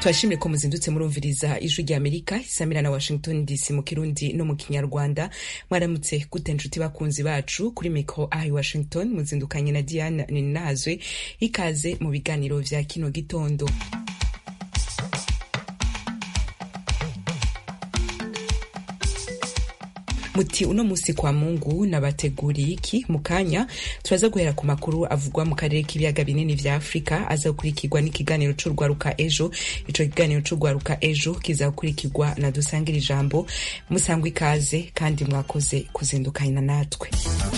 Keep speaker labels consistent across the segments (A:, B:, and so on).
A: turashimire ko muzindutse murumviriza ijwi rya amerika isamira na washington dc mu kirundi no mu kinyarwanda mwaramutse gute nshuti bakunzi bacu kuri mikro ahi washington muzindukanye na diana ninazwe ikaze mu biganiro vya kino gitondo muti uno musi kwa mungu nabateguriye iki mu kanya turaza guhera ku makuru avugwa mu karere k'ibiyaga binini vya afurika aza gukurikirwa n'ikiganiro c'urwaruka ejo ico kiganiro c'urwaruka ejo kiza gukurikirwa na dusangira ijambo musangwa ikaze kandi mwakoze kuzindukana natwe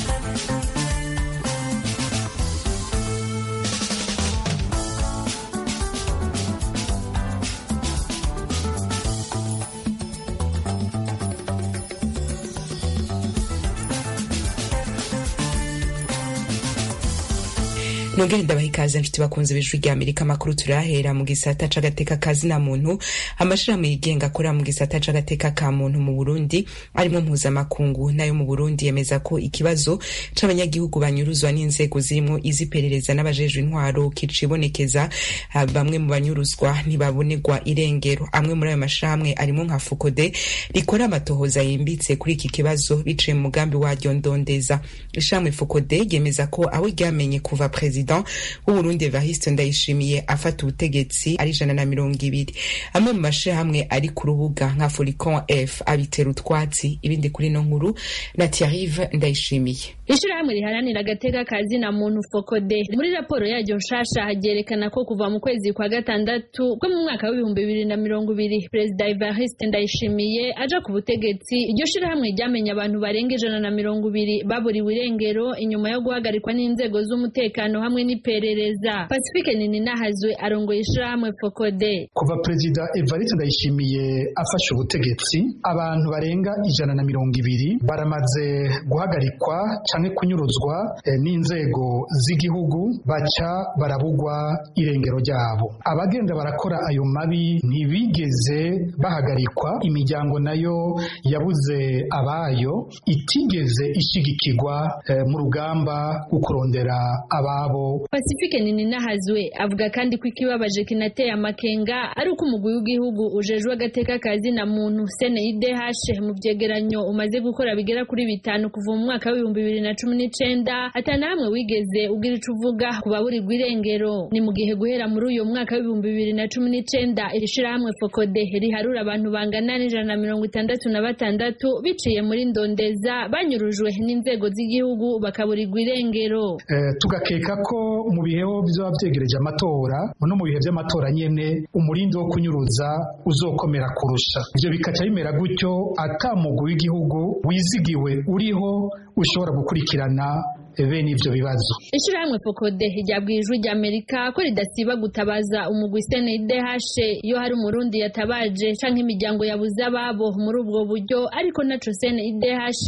A: nongere ndabaha ikaze nshuti bakunze b'ijwi rya amerika amakuru turahera mu gisata c'agateka ka zina muntu amashirahamwe yigenga akorera mu gisata c'agateka ka muntu mu burundi arimwo mpuzamakungu nayo mu burundi yemeza ko ikibazo c'abanyagihugu banyuruzwa n'inzego zirimwo iz'iperereza n'abajejwe intwaro kicibonekeza bamwe mu banyuruzwa ntibabonerwa irengero amwe muri ayo mashirahamwe arimwo nka fukode rikora amatohoza yimbitse kuri iki kibazo biciye mu mugambi waryo ndondeza ishirahamwe fukode ryemeza ko abo ryamenye kuva perezida w'uburundi evariste ndayishimiye afata ubutegetsi ari ijana na mirongo ibiri amwe mu mashirahamwe ari ku rubuga nka foricon f abitera utwatsi ibindi kuri no nkuru na tiarive ndayishimiye
B: ishirahamwe riharanira agateka ka zina muntu fokode muri raporo yaryo nshasha ryerekana ko kuva mu kwezi kwa gatandatu ko mu mwaka w'ibihumbi bibiri na mirongo ibiri perezida evariste ndayishimiye aja ku butegetsi iryo shirahamwe ryamenye abantu barenga ijana na mirongo ibiri baburiwe irengero inyuma yo guhagarikwa n'inzego z'umutekano hamwe n'iperereza pacifique nininahazwe arongoye ishirahamwe fokode
C: kuva perezida evariste ndayishimiye afashe ubutegetsi abantu barenga ijana na mirongo ibiri baramaze guhagarikwa canke kunyuruzwa eh, n'inzego z'igihugu baca barabugwa irengero ryabo abagenda barakora ayo mabi ntibigeze bahagarikwa imiryango nayo yabuze abayo itigeze ishigikirwa eh, mu rugamba rwo kurondera ababo
B: pacifique nininahazwe avuga kandi ko ikibabaje kinateye amakenga ari uko umugwi w'igihugu ujejwe agateka ka zina muntu cnidh mu vyegeranyo umaze gukora bigera kuri bitanu kuva mu mwaka w'ibihumbi bibiri na cumi n'icenda atana hamwe wigeze ugira ico uvuga ku baburirwa irengero ni mu gihe guhera muri uyu mwaka w'ibihumbi bibiri na cumi n'icenda iri shirahamwe fokode riharura abantu bangana n'ijana na mirongo itandatu na batandatu biciye muri ndondeza banyurujwe n'inzego z'igihugu bakaburirwa irengero
C: eh, tugakeka ko mu bihe vyoba vyegereje amatora no mu bihe vy'amatora nyene umurindi wo kunyuruza uzokomera kurusha ivyo bikaca bimera gutyo ata mugwi w'igihugu wizigiwe uriho ushobora gukurikirana bene ivyo bibazo
B: ishirahamwe fokode ryabwiye ijwi rya amerika ko ridasiba gutabaza umugwi cndh iyo hari umurundi yatabaje canke imiryango yabuze ababo muri ubwo buryo ariko naco cndh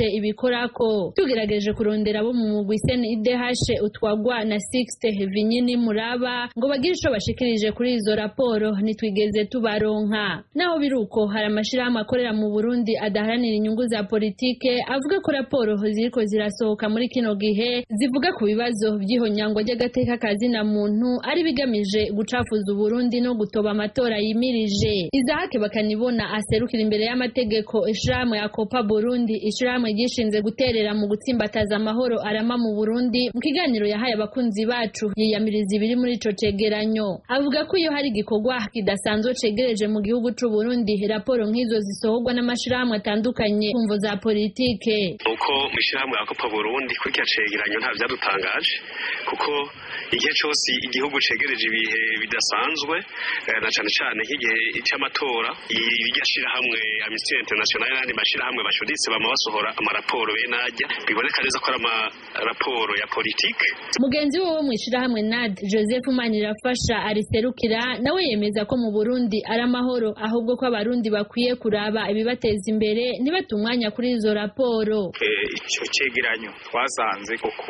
B: ibikorako tugerageje kurondera abo mu mugwi cndh utwagwa na sixte vinyini muraba ngo bagire ico bashikirije kuri izo raporo ntitwigeze tubaronka naho biruko hari amashirahamwe akorera mu burundi adaharanira inyungu za politike avuga ko raporo ziriko zirasohoka muri kino gihe zivuga ku bibazo by'ihonyangwa ry'agateka ka zina muntu ari bigamije gucafuza uburundi no gutoba amatora yimirije izahake bakanibona aserukira imbere y'amategeko ishirahamwe ya kopa burundi ishirahamwe ryishinze guterera mu gutsimbataza amahoro arama mu burundi mu kiganiro yahaye abakunzi bacu yiyamiriza ibiri muri ico cegeranyo avuga ko iyo hari igikorwa kidasanzwe cegereje mu gihugu c'u burundi raporo nk'izo zisohorwa n'amashirahamwe atandukanye kumvo za politike
D: uko mw'ishirahamwe ya kopa burundi kuri kya cegeranyo nta vyadutangaje kuko igihe cose igihugu cegereje ibihe bidasanzwe na cane cane nk'igihe c'amatora iryo shirahamwe Amnesty International n'andi mashirahamwe bashuditse bama basohora amaraporo bene arya biboneka neza ko ari amaraporo ya politike
B: mugenzi we wo mw'ishirahamwe NAD Joseph Manirafasha ariserukira nawe yemeza ko mu Burundi ari amahoro ahubwo ko abarundi bakwiye kuraba ibibateza imbere ntibate umwanya kuri izo raporo
E: ico cegeranyo twasanze koko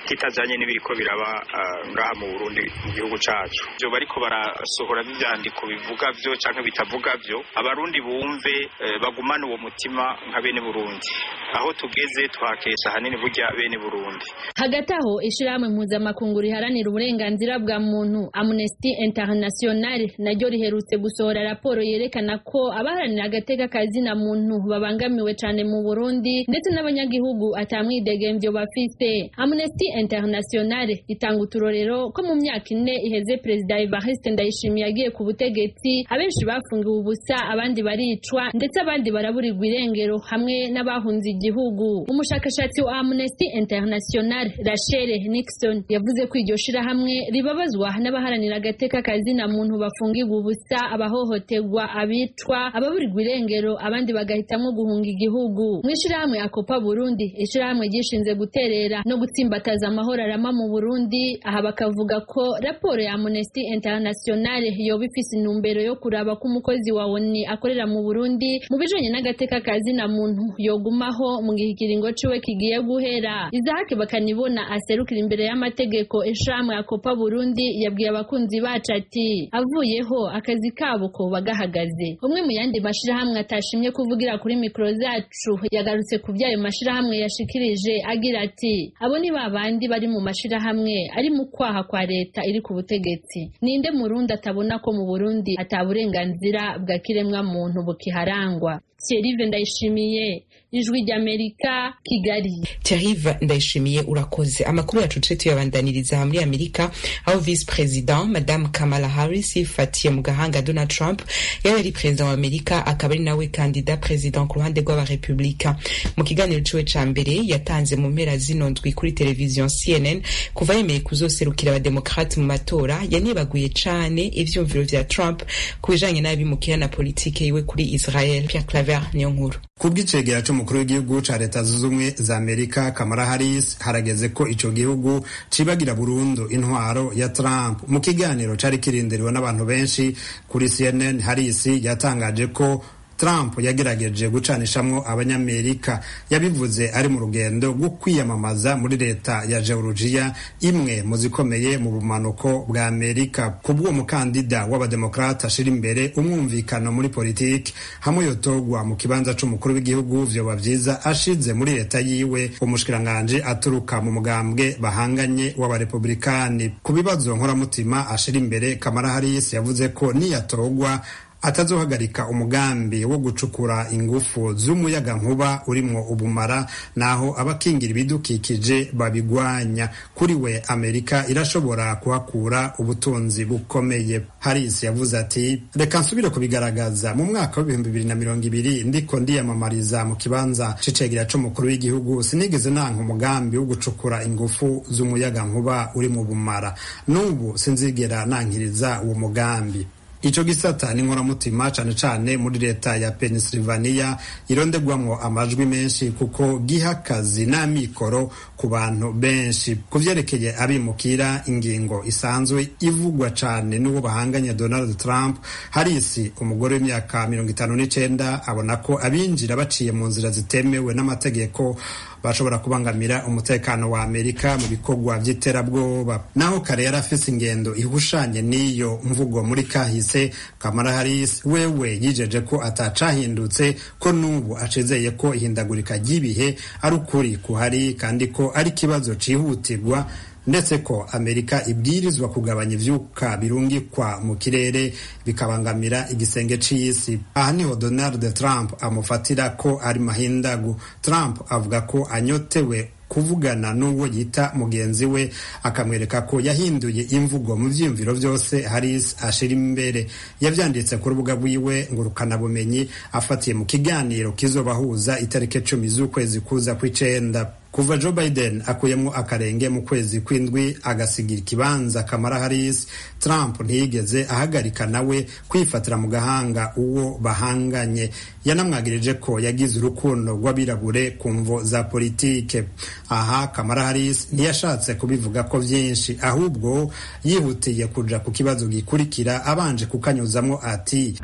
E: kitajanye n'ibiriko biraba ngaha mu Burundi mu gihugu cacu ivyo bariko barasohora ivyandiko bivuga vyo canke bitavuga vyo abarundi bumve bagumane uwo mutima nka bene Burundi aho tugeze twakesha hanini burya bene Burundi
B: hagati aho ishirahamwe mpuzamakungu riharanira uburenganzira bwa muntu Amnesty International naryo riherutse gusohora raporo yerekana ko abaharanira agateka kazina muntu babangamiwe cane mu Burundi ndetse n'abanyagihugu atamwidegemvyo bafise Amnesty International itanga uturorero ko mu myaka ine iheze Perezida Evariste Ndayishimiye yagiye ku butegetsi abenshi bafungiwe ubusa abandi baricwa ndetse abandi baraburirwa irengero hamwe n'abahunze igihugu umushakashatsi wa Amnesty International Rachel Nixon yavuze ko iryo shirahamwe ribabazwa n'abaharanira agateka kazina muntu bafungirwa ubusa abahohoterwa abicwa ababurirwa irengero abandi bagahitamwo guhunga igihugu mu ishirahamwe akopa Burundi ishirahamwe ryishinze guterera no gutsimbataza amahoro arama mu Burundi aha bakavuga ko raporo ya Amnesty International yoba ifise intumbero yo kuraba ko umukozi wa ONU akorera mu Burundi mu bijanye n'agateka kazina muntu yogumaho mu gihe ikiringo ciwe kigiye guhera Isaac bakanibona aserukira imbere y'amategeko ishirahamwe akopa Burundi yabwiye abakunzi bacu ati avuyeho akazi kabo ko bagahagaze umwe mu yandi mashirahamwe atashimye kuvugira kuri mikro zacu yagarutse ku byayo mashirahamwe yashikirije agira ati abo ni babandi bari mu mashirahamwe ari mu kwaha kwa leta iri ku butegetsi ninde murundi atabona ko mu Burundi ata burenganzira bwa kiremwa muntu bukiharangwa Thierry Ndayishimiye ijwi ry'Amerika Kigali
A: Thierry Ndayishimiye urakoze amakuru yacu tuje tuyabandaniriza muri Amerika aho vice president madame Kamala Harris yifatiye mu gahanga Donald Trump yari ari president wa Amerika akaba ari nawe kandida president ku ruhande rw'abarepublika mu kiganiro ciwe ca mbere yatanze mu mpera zino ndwi kuri televiziyo CNN kuva yemeye kuzoserukira abademokrate mu matora yanibaguye cane ivyumviro vya Trump ku bijanye n'abimukira na politike yiwe kuri Israel Pierre Claver niyo nkuru
F: kubw'icegera c'umukuru w'igihugu ca leta zunze ubumwe za amerika kamara harris harageze ko ico gihugu cibagira burundu intwaro ya trump mu kiganiro cari kirindiriwe n'abantu benshi kuri cnn harris yatangaje ko Trump yagerageje gucanishamwo abanyamerika yabivuze ari mu rugendo rwo kwiyamamaza muri leta ya Georgia imwe mu zikomeye mu bumanuko bwa Amerika kubw'uwo mukandida w'abademokrata ashira imbere umwumvikano muri politiki hamwe yotogwa mu kibanza c'umukuru w'igihugu vyoba vyiza ashize muri leta yiwe umushikiranganje aturuka mu mugambwe bahanganye w'abarepublikani ku bibazo nkoramutima ashira imbere Kamala Harris yavuze ko niyatogwa atazohagarika umugambi wo gucukura ingufu z'umuyaga nkuba urimwo ubumara naho abakingira ibidukikije babigwanya kuri we amerika irashobora kuhakura ubutunzi bukomeye harris yavuze ati reka nsubire kubigaragaza mu mwaka w'ibihumbi bibiri na mirongo ibiri ndiko ndiyamamariza mu kibanza c'icegera c'umukuru w'igihugu sinigeze nanka umugambi wo gucukura ingufu z'umuyaga nkuba urimwo ubumara n'ubu sinzigera nankiriza uwo mugambi ico gisata ni nkoramutima cane cane muri leta ya Pennsylvania irondegwamwo amajwi menshi kuko giha akazi n'amikoro ku bantu benshi ku vyerekeye abimukira ingingo isanzwe ivugwa cane n'uwo bahanganye Donald Trump Harris umugore w'imyaka mirongo itanu n'icenda abona ko abinjira baciye mu nzira zitemewe n'amategeko bashobora kubangamira umutekano wa Amerika mu bikorwa vy'iterabwoba naho kare yari afise ingendo ihushanye n'iyo mvugo muri kahise Kamala Harris wewe yijeje ko atacahindutse ko n'ubu acizeye ko ihindagurika ry'ibihe ari ukuri kuhari kandi ko ari ikibazo cihutirwa ndetse ko amerika ibwirizwa kugabanya ivyuka birungikwa mu kirere bikabangamira igisenge c'isi aha niho donald trump amufatira ko ari mahindagu trump avuga ko anyotewe kuvugana n'uwo yita mugenzi we akamwereka ko yahinduye imvugo mu vyiyumviro vyose Harris ashira imbere yavyanditse ku rubuga rwiwe ngurukanabumenyi afatiye mu kiganiro kizobahuza itariki cumi z'ukwezi kuza kw'icenda kuva Joe Biden akuyemwo akarenge mu kwezi kw'indwi agasigira ikibanza Kamala Harris Trump ntiyigeze ahagarika nawe kwifatira mu gahanga uwo bahanganye yanamwagirije ko yagize urukundo rw'abirabure ku mvo za politike aha Kamala Harris ntiyashatse kubivuga ko vyinshi ahubwo yihutiye kuja ku kibazo gikurikira abanje kukanyuzamwo ati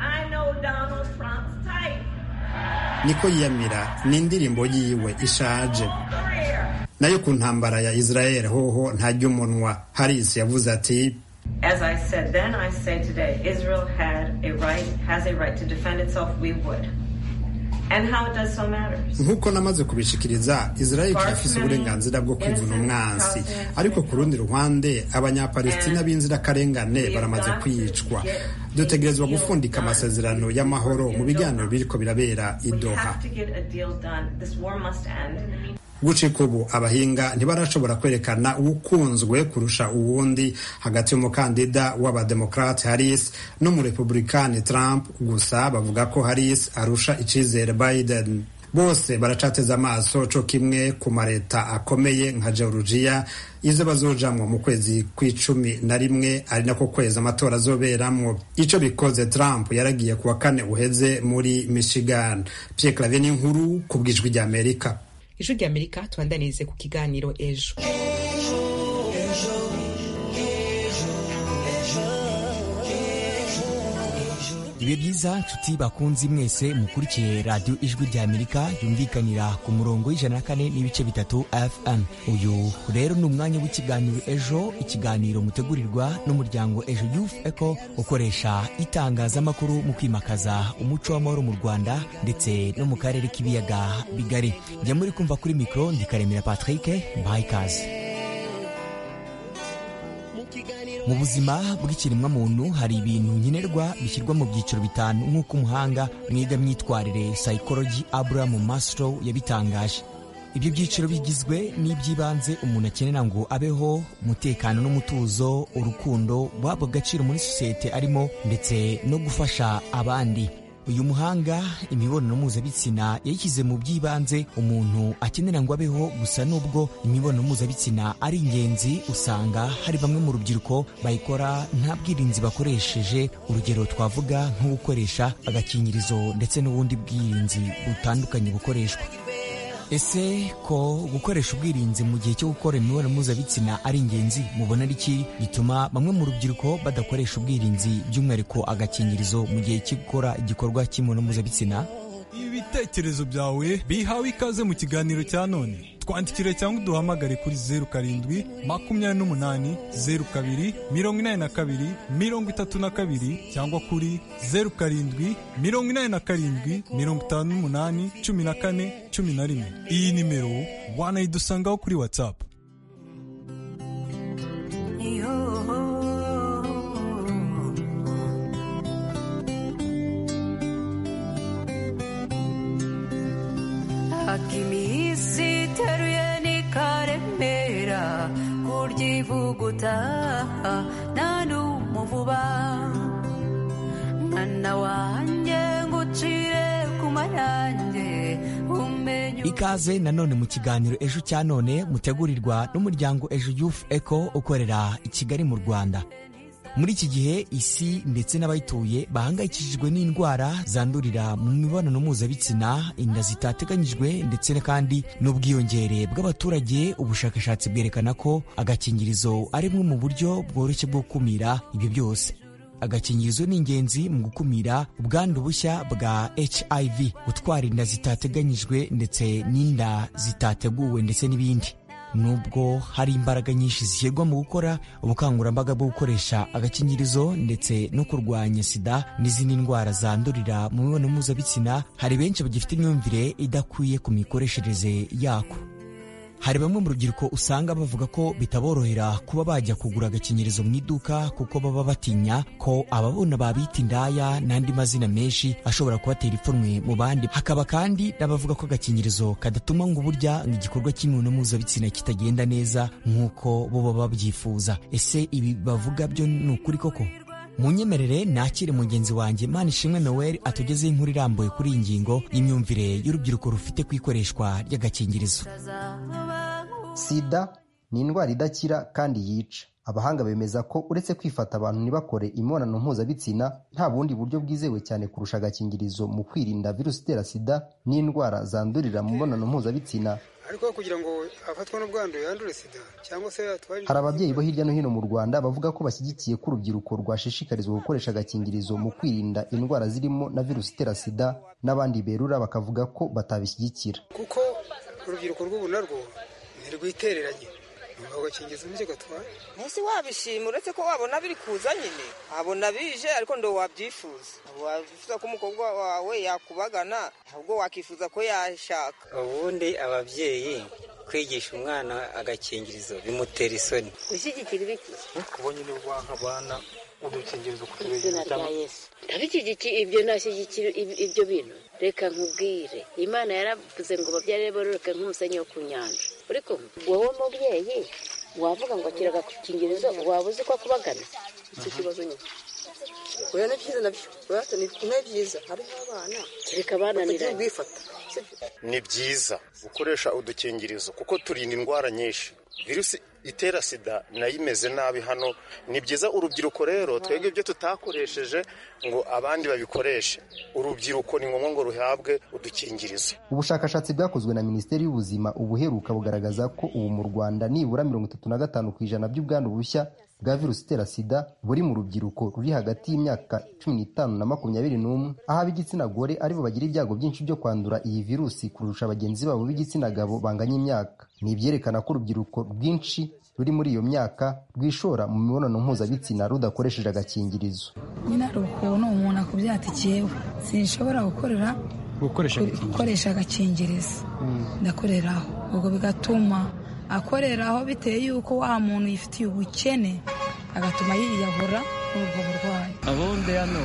F: niko yiyamira ni indirimbo yiwe ishaje nayo ku ntambara ya israel hoho ntarya umunwa harisi yavuze ati
G: As I said then, I say today, Israel had a right, has a right to defend itself. We would. And how it does so matters.
F: nk'uko namaze kubishikiriza israel kirafise uburenganzira bwo kwivuna umwansi ariko ku rundi ruhande abanyapalestina b'inzirakarengane baramaze kwicwa dutegerezwa gufundika amasezerano y'amahoro mu biganiro biriko birabera i
G: We
F: doha
G: have to get a deal done. This war must end.
F: gucika ubu abahinga ntibarashobora kwerekana uwukunzwe kurusha uwundi hagati y'umukandida w'abademokrate harris n'umurepublikani trump gusa bavuga ko harris arusha icizere biden bose baracateze amaso co kimwe ku mareta akomeye nka georgia izo bazojamwo mu kwezi kw'icumi na rimwe ari nako kwezi amatora azoberamwo ico bikoze trump yaragiye kuwa kane uheze muri michigan pierre claver n'inkuru ku bwijwi ry'amerika
A: ijwi rya amerika tubandanirize ku kiganiro ejo
H: ibihe byiza nshuti bakunzi mwese mukurikiye radiyo ijwi rya amerika yumvikanira ku murongo w'ijana na kane n'ibice bitatu fm uyu rero ni umwanya w'ikiganiro ejo ikiganiro mutegurirwa n'umuryango ejo youth eco ukoresha itangazamakuru mu kwimakaza umuco w'amahoro mu rwanda ndetse no mu karere k'ibiyaga bigari njya muri kumva kuri mikoro ndikaremera patrick mbahaye ikaze mu buzima bw'ikiremwamuntu hari ibintu nkenerwa bishyirwa mu byiciro bitanu nk'uko umuhanga mwiga myitwarire psychology abraham maslow yabitangaje ibyo byiciro bigizwe n'iby'ibanze umuntu akenera ngo abeho umutekano n'umutuzo urukundo guhabwa agaciro muri sosiyete arimo ndetse no gufasha abandi uyu muhanga imibonano mpuzabitsina yayishyize mu by'ibanze umuntu akenera ngo abeho gusa n'ubwo imibonano mpuzabitsina ari ingenzi usanga hari bamwe mu rubyiruko bayikora nta bwirinzi bakoresheje urugero twavuga nko gukoresha agakingirizo ndetse n'ubundi bwirinzi butandukanye bukoreshwa ese ko gukoresha ubwirinzi mu gihe cyo gukora imibonano mpuzabitsina ari ingenzi mubona ari iki gituma bamwe mu rubyiruko badakoresha ubwirinzi by'umwihariko agakingirizo mu gihe cyo gukora igikorwa cy'imibonano mpuzabitsina
I: ibitekerezo byawe bihawe ikaze mu kiganiro cya none twandikire cyangwa uduhamagare kuri zeru karindwi makumyabiri n'umunani zeru kabiri mirongo inani na kabiri mirongo itatu na kabiri cyangwa kuri zeru karindwi mirongo inani na karindwi mirongo itanu n'umunani cumi na kane cumi na rimwe iyi nimero wanayidusangaho kuri watsapu
J: akimisi teruye nikaremera kuryivuguta nta n'umuvuba mwana wanjye ngucire ku mayange umenye
H: ikaze nanone mu kiganiro ejo cya none mutegurirwa n'umuryango ejo youth eco ukorera i kigali mu rwanda muri iki gihe isi ndetse n'abayituye bahangayikishijwe n'indwara zandurira mu mibonano mpuzabitsina inda zitateganyijwe ndetse kandi n'ubwiyongere bw'abaturage ubushakashatsi bwerekana ko agakingirizo ari bumwe mu buryo bworoshye bwo gukumira ibyo byose agakingirizo ni ingenzi mu gukumira ubwandu bushya bwa hiv gutwara inda zitateganyijwe ndetse n'inda zitateguwe ndetse n'ibindi nubwo hari imbaraga nyinshi zishyirwa mu gukora ubukangurambaga bwo gukoresha agakingirizo ndetse no kurwanya sida n'izindi ndwara zandurira mu mibonano mpuzabitsina hari benshi bagifite imyumvire idakwiye ku mikoreshereze yako hari bamwe mu rubyiruko usanga bavuga ko bitaborohera kuba bajya kugura agakingirizo mu iduka kuko baba batinya ko ababona babita indaya n'andi mazina menshi ashobora kubatera ipfunwe mu bandi hakaba kandi n'abavuga ko agakingirizo kadatuma ngo burya ngo igikorwa cy'imibonano mpuzabitsina kitagenda neza nk'uko bo baba babyifuza ese ibi bavuga byo ni ukuri koko munyemerere nakire mugenzi wanjye Manishimwe Noel atugezeho inkuru irambuye kuri iyi ngingo y'imyumvire y'urubyiruko rufite ku ikoreshwa ry'agakingirizo
K: sida ni indwara idakira kandi yica abahanga bemeza ko uretse kwifata abantu ntibakore imibonano mpuzabitsina nta bundi buryo bwizewe cyane kurusha agakingirizo mu kwirinda virusi itera sida n'indwara zandurira mu mibonano mpuzabitsina
L: ariko kugira ngo afatwe n'ubwandu yandure sida cyangwa se atware
K: hari ababyeyi bo hirya no hino mu rwanda bavuga ko bashyigikiye ko urubyiruko rwashishikarizwa gukoresha agakingirizo mu kwirinda indwara zirimo na virusi itera sida n'abandi berura bakavuga ko batabishyigikira
L: kuko urubyiruko rw'ubu narwo ntirwitereranye nyuma ugakingiza nicyo gatwara
M: ntese wabishima uretse ko wabona biri kuza nyine wabona bije ariko ndo wabyifuza wabyifuza ko umukobwa wawe yakubagana ahubwo wakifuza ko yashaka
N: ubundi ababyeyi kwigisha umwana agakingirizo bimutera isoni
O: gushyigikira ibiki
L: kuba nyine waha abana udukingirizo ku
O: izina rya yesu ndabishyigikiye ibyo nashyigikira ibyo bintu reka nkubwire imana yaravuze ngo babyare bororoke nk'umusenyi wo ku nyanja ariko wowe mubyeyi wavuga ngo akira agakingirizo waba uzi ko akubagana
M: icyo kibazo nyine oya ni byiza nabyo oya ni byiza hariho abana
O: kereka abananiranye
M: ubwifata
P: ni byiza gukoresha udukingirizo kuko turinda indwara nyinshi virusi itera sida nayo imeze nabi hano ni byiza urubyiruko rero twebwe ibyo tutakoresheje ngo abandi babikoreshe urubyiruko ni ngombwa ngo ruhabwe udukingirizo
K: ubushakashatsi bwakozwe na minisiteri y'ubuzima ubuheruka bugaragaza ko ubu mu rwanda nibura mirongo itatu na gatanu ku ijana by'ubwandu bushya bwa virusi itera sida buri mu rubyiruko ruri hagati y'imyaka cumi n'itanu na makumyabiri n'umwe aho ab'igitsina gore aribo bagira ibyago byinshi byo kwandura iyi virusi kurusha bagenzi babo b'igitsina gabo banganya imyaka ni ibyerekana ko urubyiruko rwinshi ruri muri iyo myaka rwishora mu mibonano mpuzabitsina rudakoresheje agakingirizo
Q: nyine hari ukuntu umuntu akubyatikiyewe sinshobora gukorera gukoresha agakingirizo ndakoreraho ubwo bigatuma akoreraho bitewe y'uko wa muntu yifitiye ubukene agatuma yiyahura ubwo burwayi
R: ubundi hano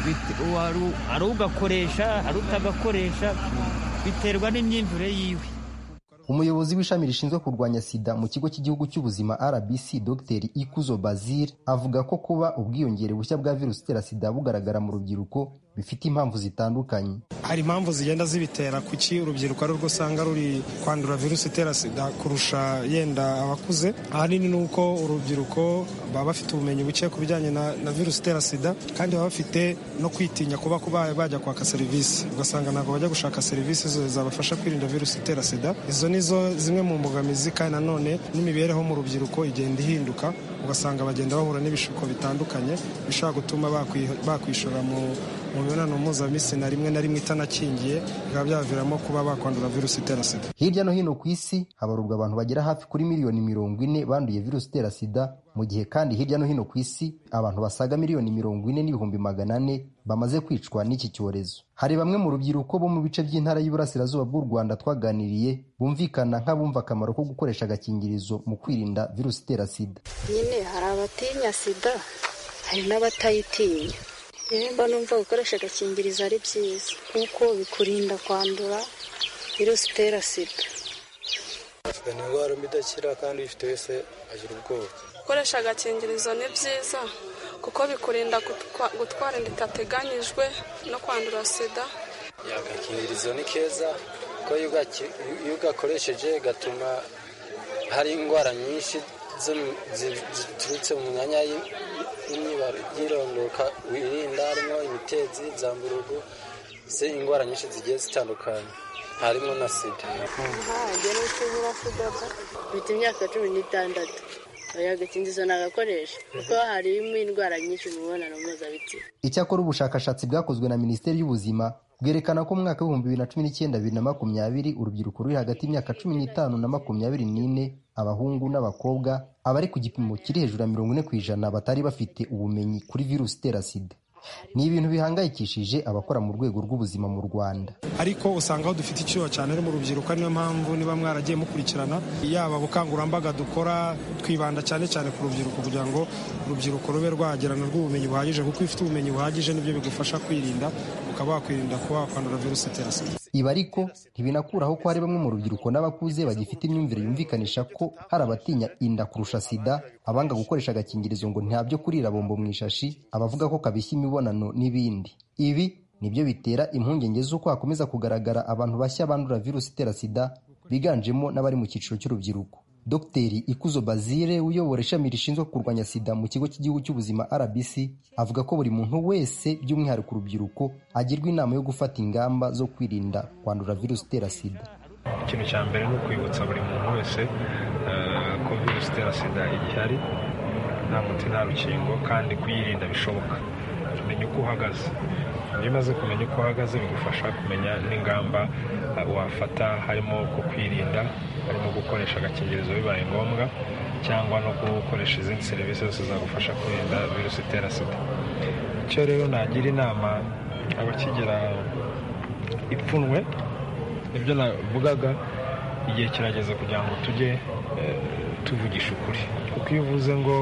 R: hari ugakoresha hari utagakoresha biterwa n'imyumvire yiwe
K: umuyobozi w'ishami rishinzwe kurwanya sida mu kigo cy'igihugu cy'ubuzima rbc dr ikuzo bazil avuga ko kuba ubwiyongere bushya bwa virusi itera sida bugaragara mu rubyiruko bifite impamvu zitandukanye
S: hari impamvu zigenda zibitera kuki urubyiruko ari rwo usanga ruri kwandura virusi itera sida kurusha yenda abakuze ahanini ni uko urubyiruko baba bafite ubumenyi buke ku bijyanye na, na virusi itera sida kandi baba bafite no kwitinya kuba kuba bajya kwaka serivisi ugasanga ntabwo bajya gushaka serivisi zabafasha kwirinda virusi itera sida izo ni zo zimwe mu mbogamizi kandi nanone n'imibereho mu rubyiruko igenda ihinduka ugasanga bagenda bahura n'ibishuko bitandukanye bishobora gutuma bakwishora mu mu mibonano mpuzabitsina rimwe na rimwe itanakingiye bikaba byaviramo kuba bakwandura virusi itera sida
K: hirya no hino ku isi habarurwa abantu bagera hafi kuri miliyoni mirongo ine banduye virusi itera sida mu gihe kandi hirya no hino ku isi abantu basaga miliyoni mirongo ine n'ibihumbi magana ane bamaze kwicwa n'iki cyorezo hari bamwe mu rubyiruko bo mu bice by'intara y'uburasirazuba bw'u rwanda twaganiriye bumvikana nk'abumva akamaro ko gukoresha agakingirizo mu kwirinda virusi itera sida
O: nyine hari abatinya sida hari n'abatayitinya mba numva gukoresha agakingirizo ari byiza kuko bikurinda kwandura virusi itera sida
T: sida ni indwara mbi idakira kandi uyifite wese agira ubwoba
U: gukoresha agakingirizo ni byiza kuko bikurinda gutwara inda itateganyijwe no kwandura sida
T: agakingirizo ni keza kuko iyo ugakoresheje gatuma hari indwara nyinshi ziturutse mu myanya y'irondoka wirinda harimo imitezi zamburugu se indwara nyinshi zigiye zitandukanye harimo na sida
O: njye n'utubura sida mfite imyaka cumi n'itandatu oya agakingirizo nagakoresha kuko harimo indwara nyinshi mu mibonano mpuzabitsina
K: icyakora ubushakashatsi bwakozwe na minisiteri y'ubuzima bwerekana ko mu mwaka w'ibihumbi bibiri na cumi n'icyenda bibiri na makumyabiri urubyiruko ruri hagati y'imyaka cumi n'itanu na makumyabiri n'ine abahungu n'abakobwa abari ku gipimo kiri hejuru ya mirongo ine ku ijana batari bafite ubumenyi kuri virusi itera sida ni ibintu bihangayikishije abakora mu rwego rw'ubuzima mu rwanda
S: ariko usanga aho dufite icyuho cyane ari mu rubyiruko niyo mpamvu niba mwaragiye mukurikirana yaba ubukangurambaga dukora twibanda cyane cyane ku rubyiruko kugira ngo urubyiruko rube rwagerana rw'ubumenyi buhagije kuko iyo ufite ubumenyi buhagije nibyo bigufasha kwirinda ukaba wakwirinda kuba wakwandura virusi itera sida
K: ibi ariko ntibinakuraho ko hari bamwe mu rubyiruko n'abakuze bagifite imyumvire yumvikanisha ko hari abatinya inda kurusha sida abanga gukoresha agakingirizo ngo nta byo kurira bombo mu ishashi abavuga ko kabishya imibonano n'ibindi ibi nibyo bitera impungenge z'uko hakomeza kugaragara abantu bashya bandura virusi itera sida biganjemo n'abari mu cyiciro cy'urubyiruko dogiteri ikuzo bazire uyobora ishami rishinzwe kurwanya sida mu kigo cy'igihugu cy'ubuzima rbc avuga ko buri muntu wese by'umwihariko urubyiruko agirwa inama yo gufata ingamba zo kwirinda kwandura virusi itera sida
V: ikintu cya mbere ni ukwibutsa buri muntu wese ko virusi itera sida igihari nta muti nta rukingo kandi kuyirinda bishoboka tumenya uko uhagaze iyo umaze kumenya uko uhagaze bigufasha kumenya n'ingamba wafata harimo ku kwirinda harimo gukoresha agakingirizo bibaye ngombwa cyangwa no gukoresha izindi serivisi zose zagufasha kwirinda virusi itera sida icyo rero nagira inama abakigira ipfunwe nibyo navugaga igihe kirageze kugira ngo tujye tuvugisha ukuri kuko iyo uvuze ngo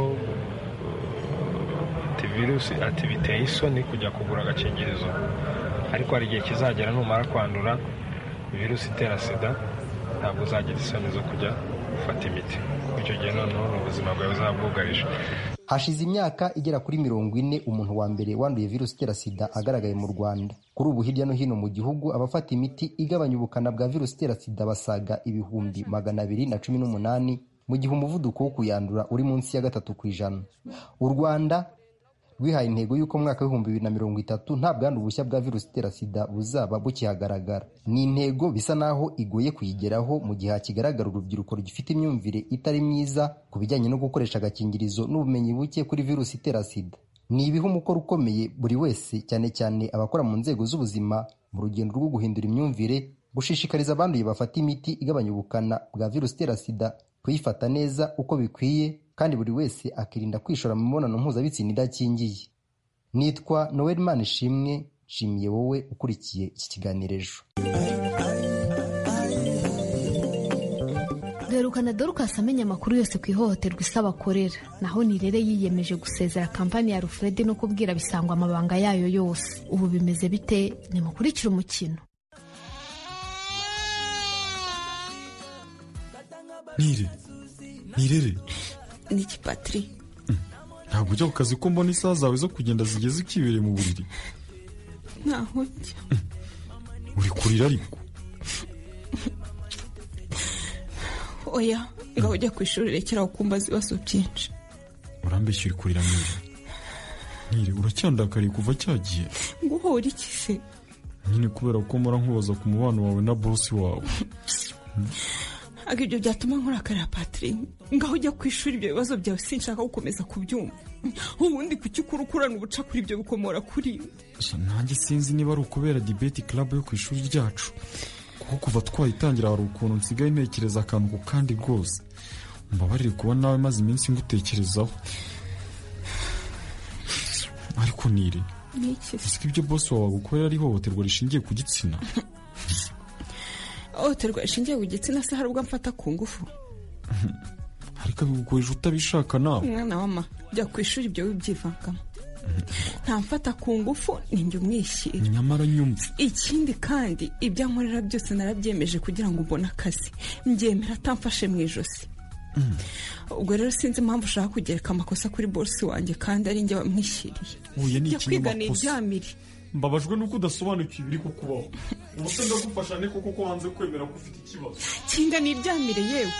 V: ati virusi ati biteye isoni kujya kugura agakingirizo ariko hari igihe kizagera numara kwandura virusi itera sida ntabwo uzagira isoni zo kujya gufata imiti kuko icyo gihe noneho ni ubuzima bwawe buzaba bwugarije
K: hashize imyaka igera kuri mirongo ine umuntu wa mbere wanduye virusi itera sida agaragaye mu rwanda kuri ubu hirya no hino mu gihugu abafata imiti igabanya ubukana bwa virusi itera sida basaga ibihumbi magana abiri na cumi n'umunani mu gihe umuvuduko wo kuyandura uri munsi ya gatatu ku ijana u rwanda rwihaye intego y'uko mu mwaka w'ibihumbi bibiri na mirongo itatu nta bwandu bushya bwa virusi itera sida buzaba bukihagaragara ni intego bisa naho igoye kuyigeraho mu gihe hakigaragara urubyiruko rugifite imyumvire itari myiza ku bijyanye no gukoresha agakingirizo n'ubumenyi buke kuri virusi itera sida ni ibiha umukoro ukomeye buri wese cyane cyane abakora mu nzego z'ubuzima mu rugendo rwo guhindura imyumvire gushishikariza abanduye bafata imiti igabanya ubukana bwa virusi itera sida kuyifata neza uko bikwiye kandi buri wese akirinda kwishora mu mibonano mpuzabitsina idakingiye nitwa noel manishimwe nshimiye wowe ukurikiye iki kiganiro ejo
C: duherukana dorukasi amenya amakuru yose ku ihohoterwa isaba akorera naho nirere yiyemeje gusezera kampani ya rufurede no kubwira bisangwa amabanga yayo yose ubu bimeze bite nimukurikire umukino
D: nire nirere
W: niki patiri
D: ntabwo ujya ku kazi ko mbona isaha zawe zo kugenda zigeze ukibereye mu buriri
W: ntaho njya
D: uri kurira ariko
W: oya ngaho ujya ku ishuri rekeraho kumbaza ibibazo byinshi
D: urambeshya uri kurira nire nire uracyandakariye kuva cyagiye
W: guhora iki se
D: nyine kubera ko mpora nkubaza ku mubano wawe na bosi wawe
W: ntabwo ibyo byatuma nkurakarira patiri ngaho ujya ku ishuri ibyo bibazo byawe sinshaka gukomeza kubyumva ubundi kuki ukura ukurana ubuca kuri ibyo bikomora kuri
D: nanjye sinzi niba ari ukubera dibeti club yo ku ishuri ryacu kuko kuva twayitangira hari ukuntu nsigaye ntekereza akantu ku kandi rwose mbabarire kuba nawe maze iminsi ngutekerezaho ariko nire ese ibyo bosi wawe agukorera ari ihohoterwa rishingiye ku gitsina
W: ihohoterwa rishingiye ku gitsina se hari ubwo mfata ku ngufu
D: ariko abigukoresha utabishaka nawe
W: umwana wama jya ku ishuri ibyo wibyivangamo nta mfata ku ngufu ni njye umwishyira
D: nyamara nyumva
W: ikindi kandi ibyo ankorera byose narabyemeje kugira ngo mbone akazi mbyemera atamfashe mu ijosi ubwo rero sinzi impamvu ushaka kugereka amakosa kuri bosi wanjye kandi ari njye wamwishyiriye
D: uye ni
W: jya kwiga ni
D: ikinyamakosa
W: ibyamire
D: mbabajwe nuko udasobanukiwe ibiri kukubaho ubuse ndagufasha ne kuko ko wanze kwemera ko ufite ikibazo
W: kinga ni iryamire yewe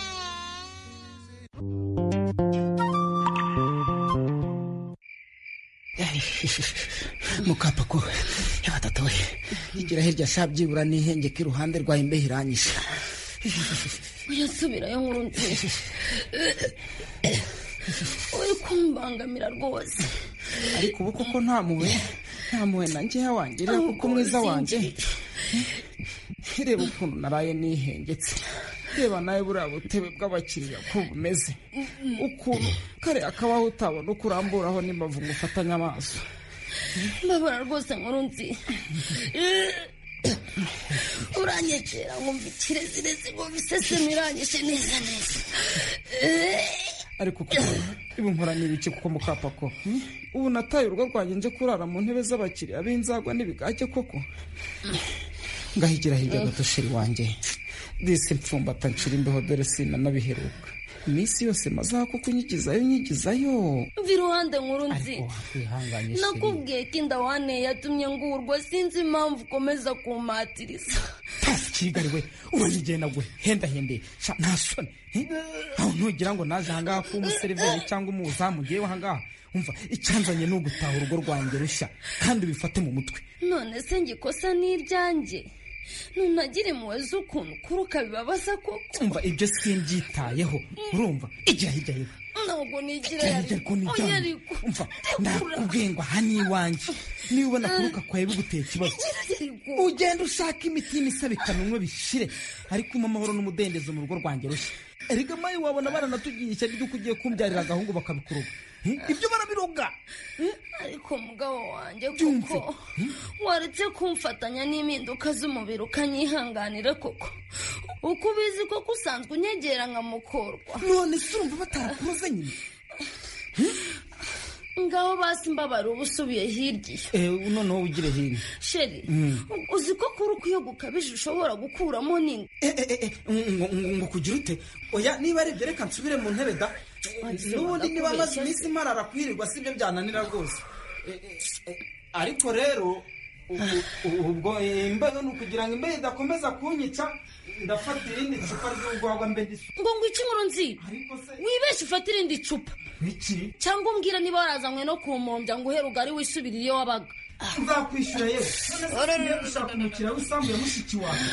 X: mukapa ko yabatatu we igira hirya sha byibura n'ihengeka iruhande rwa imbeho iranyishe
Y: uyasubirayo nkuru nziza uri kumbangamira rwose
X: ariko ubu koko nta muwe nta muwe nanjye yawangirira kuko mwiza wanjye reba ukuntu naraye nihengetse reba nawe buriya butebe bw'abakiriya ko bumeze ukuntu kariya kabaho utabona uko uramburaho n'imbavu ngo ufatanye amaso
Y: mbabara rwose nkuru nziza uranyegera nkumva ikirezirezi ngo biseseme iranyishe neza neza
X: ariko kuko ibi nkora ni ibiki kuko mukapako hmm? ubu nataye urugo rwanjye nje kurara mu ntebe z'abakiriya b'inzagwa n'ibigage koko ngahigira hirya gato sheri wanjye disi mfumbata nshira imbeho dore sinanabiheruka iminsi yose maze aho kuko unyigizayo unyigizayo
Y: mva iruhande nkuru nzi
X: wihanganye sheri
Y: nakubwiye ko inda waneye yatumye ngurwa sinzi impamvu ukomeza kumpatiriza
X: kigali we uranyigenda gwe henda hende sha nta soni eh? aho ntugira ngo naje ahangaha kuba umuseriveri cyangwa umuzamu ngewe ahangaha umva icyanzanye ni ugutaha urugo rwanjye rushya kandi ubifate mu mutwe
Y: none se ngikosa n'iryanjye ntunagire impuhwe z'ukuntu ukura ukabibabaza koko
X: umva ibyo simbyitayeho urumva igira hirya yewe
Y: ntabwo nigira
X: Cyane
Y: yari
X: ariko ni
Y: oya
X: cyane.
Y: ariko
X: umva ndakubwiye ngo aha ni iwanjye niba ubona kuruka kwawe biguteye ikibazo ugenda ushaka imiti y'imisabikanwa umwe bishire ariko umpa amahoro n'umudendezo mu rugo rwanjye rushya erega mayi wabona baranatugiye ishyari ry'uko ugiye kumbyarira agahungu bakabikuruga Hmm? ibyo barabiroga
Y: ariko mugabo wanjye
X: Byumve.
Y: kuko waretse kumfatanya n'impinduka z'umubiri ukanyihanganira koko uko ubizi koko usanzwe unyegera nkamukorwa
X: none se urumva batarakuroze nyine
Y: ngaho basi mbabara uba usubiye hirya iyo
X: Eh, noneho ugire hino
Y: sheri
X: Mm.
Y: uzi ko kuri uko iyo gukabije ushobora gukuramo n'inda
X: ngo ngo- ngo kugira ute oya niba ari ibyo reka nsubire mu ntebe da n'ubundi niba amaze iminsi marara kwirirwa si byo byananira rwose Eh, eh, eh, ariko rero ubu- ubu- ubwo eh, imbeho ni ukugira ngo imbeho idakomeza kunyica ndafata irindi cupa ry'urwagwa mbe ndisu
Y: ngo ngo iki nkuru nzi wibeshye ufate irindi cupa
X: iki
Y: cyangwa umbwira niba warazanywe no kumombya ngo uhere ugari wisubirire iyo wabaga
X: nzakwishyura yewe none se tugiye gushaka umukiriya w'isambu ya mushiki wawe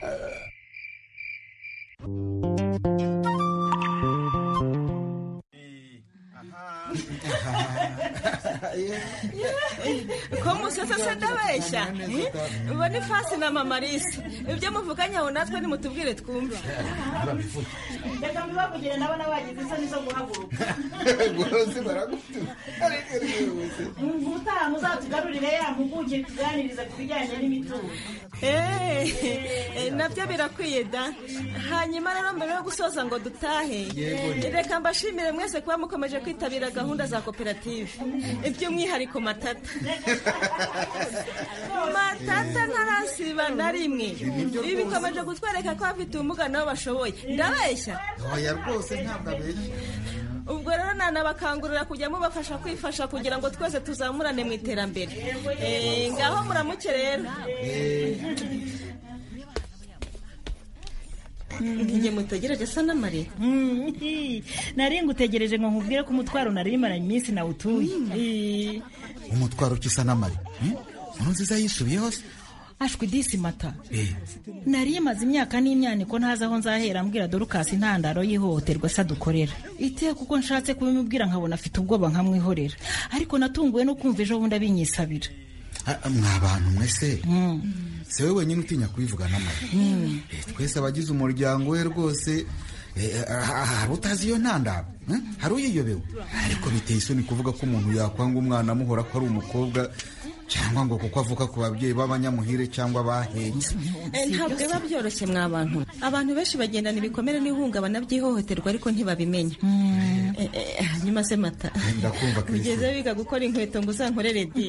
A: ko musese se ndabeshya ubu ni fasi na mamarisi ibyo muvuganye aho natwe nimutubwire twumve
B: reka mbibabugire ndabona bagize isoni zo guhaguruka
E: bose baragutuma ariko rwose
B: ubutaha muzatugarurire ya mpuguke tuganirize ku bijyanye n'imitungo
A: Eh, nabyo birakwiye da hanyuma rero mbere yo gusoza ngo dutahe
E: Yego.
A: reka mbashimire mwese kuba mukomeje kwitabira gahunda za koperative by'umwihariko matata matata ntarasiba na rimwe ibi bikomeje kutwereka ko abafite ubumuga nabo bashoboye ndabeshya
E: oya rwose ntabwo abeshya
A: ubwo rero nanabakangurira kujya mubafasha kwifasha kugira ngo twese tuzamurane mu iterambere Eh, ngaho muramuke rero njye mutegereje asa n'amarira
B: nari ngutegereje ngo nkubwire ko umutwaro nari maranye iminsi nawutuye
E: umutwaro ukisa n'amari nkuru nziza yisubiyeho se
B: ashwi disi mata
E: Eh,
B: nari maze imyaka n'imyaniko ntazi aho nzahera mbwira dorukasi intandaro y'ihohoterwa se adukorera iteka kuko nshatse kubimubwira nkabona afite ubwoba nkamwihorera ariko natunguwe no kumva ejo bundi abinyisabira
E: ah, mwa bantu mwese si wowe wenyine utinya kubivuga n'amari
B: Mm.
E: Eh, twese abagize umuryango we rwose eh, ah, hari utazi iyo ntandaro eh? hari uyiyobewe ariko biteye isoni kuvuga ko umuntu yakwanga umwana amuhora ko ari umukobwa cyangwa ngo kuko avuka ku babyeyi b'abanyamuhire cyangwa bahetse
A: Eh, ntabwo biba byoroshye mwa bantu abantu benshi bagendana ibikomere n'ihungabana by'ihohoterwa ariko ntibabimenya Eh, eh, hanyuma se mata
E: ndakumva Christine.
A: ugeze wiga gukora inkweto ngo uzankorere di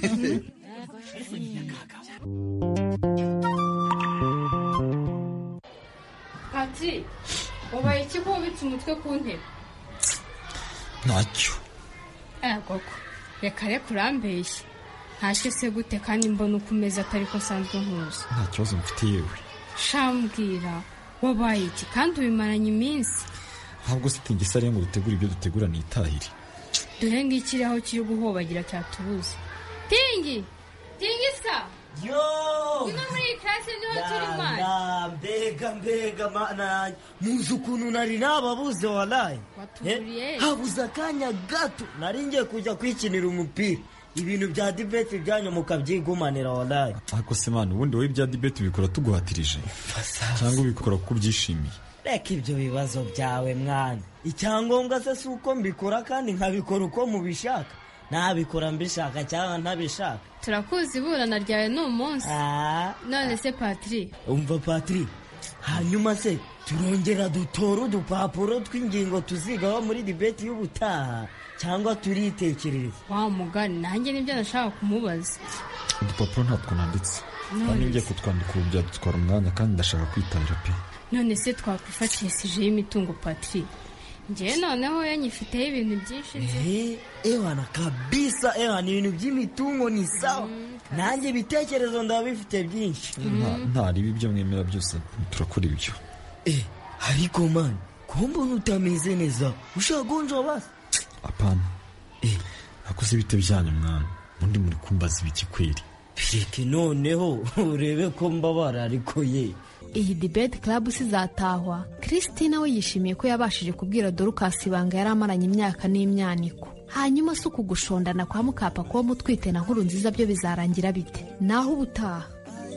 F: pati ubaye iki ko wubitse umutwe ku ntebe
D: ntacyo
F: aya koko reka reka urambeshye ntacyo se gute kandi mbona uko umeze atari ko nsanzwe nkuzi
D: nta kibazo mfite yewe
F: shambwira wabaye iki kandi ubimaranye iminsi
D: ntabwo se tingisariye ngo dutegure ibyo dutegura nitahire
F: dore ngiki aho kiri guhobagira cyatubuze tingi tingi sa
G: yo
F: ngwino muri iyi classe niho turi mwana
G: na mbega mbega mana muzi ukuntu nari nababuze walayi
F: Watuburiye.
G: Eh, habuze akanya gato nari ngiye kujya kwikinira umupira ibintu bya dibeti byanyu mukabyigumanira walayi
D: ariko se mani ubundi wowe ibya dibeti ubikora tuguhatirije cyangwa ubikora kuko ubyishimiye
G: reka ibyo bibazo byawe mwana icyangombwa se si uko mbikora kandi nkabikora uko mubishaka nabikora mbishaka cyangwa ntabishaka
F: turakuzi iburana ryawe ni umunsi none se patiri
G: umva patiri hanyuma se turongera dutora udupapuro tw'ingingo tuzigaho muri dibeti y'ubutaha cyangwa turitekerereza
F: wa mugani nanjye nibyo nashaka kumubaza
D: udupapuro ntabwo nanditse
F: None
D: kandi ngiye
F: se.
D: kutwandika ubu byadutwara umwanya kandi ndashaka kwitabira pe
F: none se twakwifatishijeho imitungo patiri njyewe noneho yanyifiteho ibintu byinshi nzi
G: Eh, ewana kabisa ewana ibintu by'imitungo ni sawa nanjye ibitekerezo ndaba bifite byinshi
D: Nta- ntaribi ibyo mwemera byose turakora ibyo
G: ariko mani ko mbona utameze neza ushaka gonja basi
D: apana akoze ibite byanyu mwana ubundi muri kumbaza ibiki kweri
G: bireke noneho urebe ko mbabara ariko ye
C: iyi debate club sizatahwa christine we yishimiye ko yabashije kubwira dorukasi ibanga yari amaranye imyaka n'imyaniko hanyuma si uku gushondana kwa mukapa kuba mutwite na nkuru nziza byo bizarangira bite naho ubutaha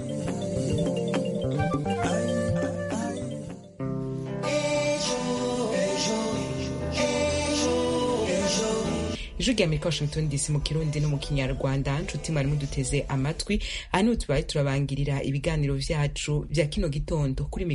H: ijwi rya amerika washington dc mu kirundi no mu kinyarwanda nshuti mwari muduteze amatwi aha niho tubaye turabangirira ibiganiro vyacu vya kino gitondo kuri